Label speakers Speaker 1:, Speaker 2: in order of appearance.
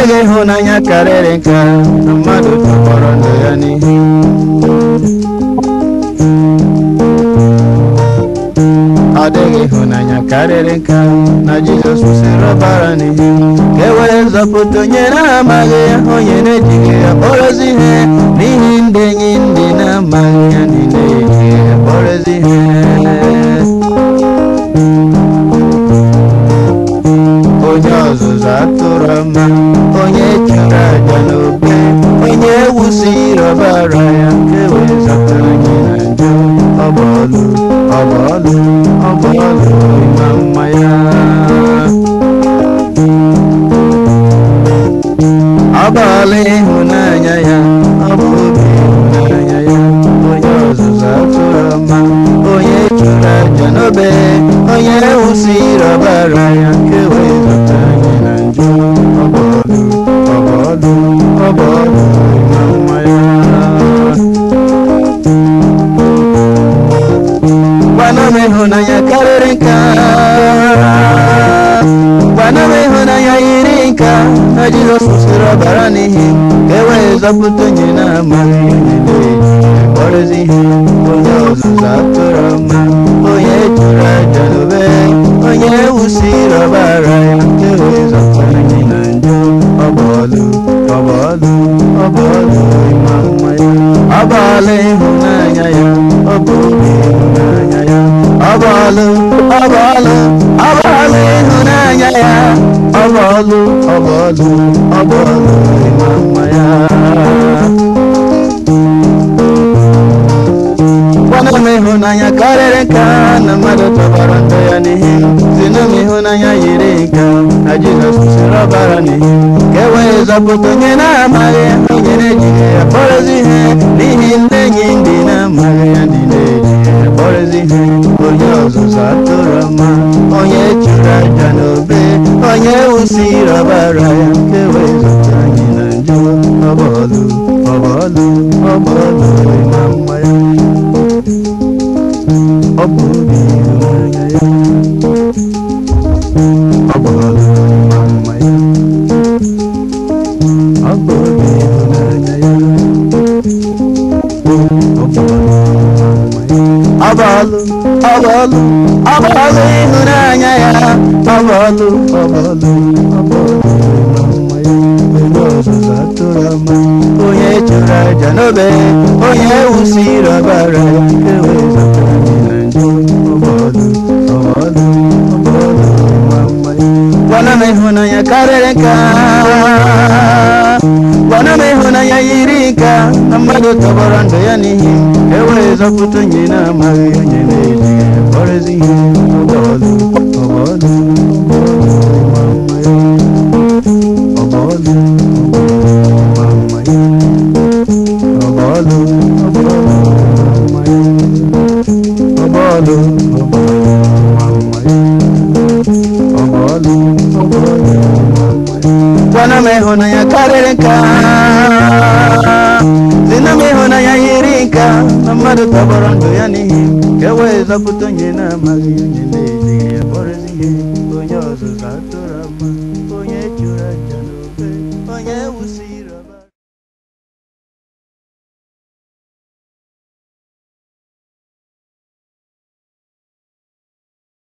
Speaker 1: dịghị ịhụnanya karịrị nke a na mmadụ tọgbọrọ ndụ ya n'ihe ọ dịghị ịhụnanya karịrị nke a na jizọs kwụsịrị ọbara n'ihe ka e wee zọpụta onye na-amaghị ya onye na-ejighị ya kpọrọzi ihe n'ihi ndị enyi ndị na-amaghị ya ndị na-ejighị ya kpọrọzi ihe onye ọzụzụ atụrụ ọma onye chụrụ aja n'obe onye ewusiri ọbara ya nke wee zọpụta anyị na njọ ọbọlụ ọbọlụ ọbọlụ ịma mma ya ọbọlụ ịhụnanya ya ọ bụ obi ịhụnanya ya onye ọzụzụ atụrụ ọma onye chụrụ aja n'obe onye ewusiri ọbara ya nke wee zọpụta anyị na njọ ọbọlụ ọbọlụ ọbọlụ ịma mma ya gwana m ịhụnanya karịrị nke a gwana m ịhụnanya yiri nke a na jizọs kwụsịrị ọbara n'ihi ka e wee zọpụta onye na-amaghị onye na-eji kpọrọzi ihe onye ọzụzụ atụrụ ọma onye chụrụ aja n'obe onye ewusiri ọbara ya nke wee zọpụta anyị na njọ ọbọlụ ọbọlụ ọbọlụ ịma mma ya ọbọlụ ịhụnanya ya ọ bụ obi ịhụnanya ya ọbọlụ ọbọlụ ọbọlụ ịhụnanya ya ọbọlụ ọbọlụ ọbọlụ ịma mma ya gwana m ịhụnanya karịrị nke a na mmadụ tọbara ndụ ya n'ihe zina m ịhụnanya yiri nke a na jizọs kwụsịrị ọbara n'ihe ka e wee zọpụta onye na-amaghị ya onye na-ejighị ya kpọrọzi ihe n'ihi ndị enyi ndị na-amaghị ya ndị na-ejighị ya kpọrọzi ihe onye ọzụzụ atụrụ ọma onye chụrụ aja n'obe onye wusiri ọbara ya ka e wee zọpụta anyị na njọ ọbọlụ ọbọlụ ọbọlụ ịma mma ya ọ bụ obi ịhụnanya ya ọ bụ ọlụ ịma mma ya ọ bụ obi ịhụnanya ya ọ bụ ọlụ ịma mma ya ọ bụ ọlụ ọ bụ ọlụ ọ bụ ọlụ ịhụnanya ya ọ bụ ọlụ ọ bụ ọlụ ọ bụ ọlụ ịma mma ya onye ọzụzụ atụrụ ọma onye chụrụ aja n'obe onye ewusiri ọbara ya nke wee zọpụta anyị na njọ ọbọlụ ọbọlụ ọbọlụ ịma mma ya gwana m ịhụnanya karịrị nke a gwana m ịhụnanya yiri nke a na mmadụ tọgbọrọ ndụ ya n'ihi e wee zọpụta onye na-amaghị onye na-ejighị ya kpọrọzi ihe ọbọlụ ọbọlụ ọbọlụ ịma mma ya ọbọlụ ịma mma ya ọbọlụ ọbọlụ ịma mma ya ọbọlụ ọbọlụ ịma mma ya ọbọlụ ọbọlụ ịma mma ya gwana m ịhụnanya karịrị nke a zina m ịhụnanya yiri nke a na mmadụ tọgbọrọ ndụ ya n'ihi ka e wee zọpụta onye na-amaghị onye na-ejighị ya kpọrọzi ihe onye ọzụzụ atụrụ ọma onye chụrụ aja n'obe onye wusi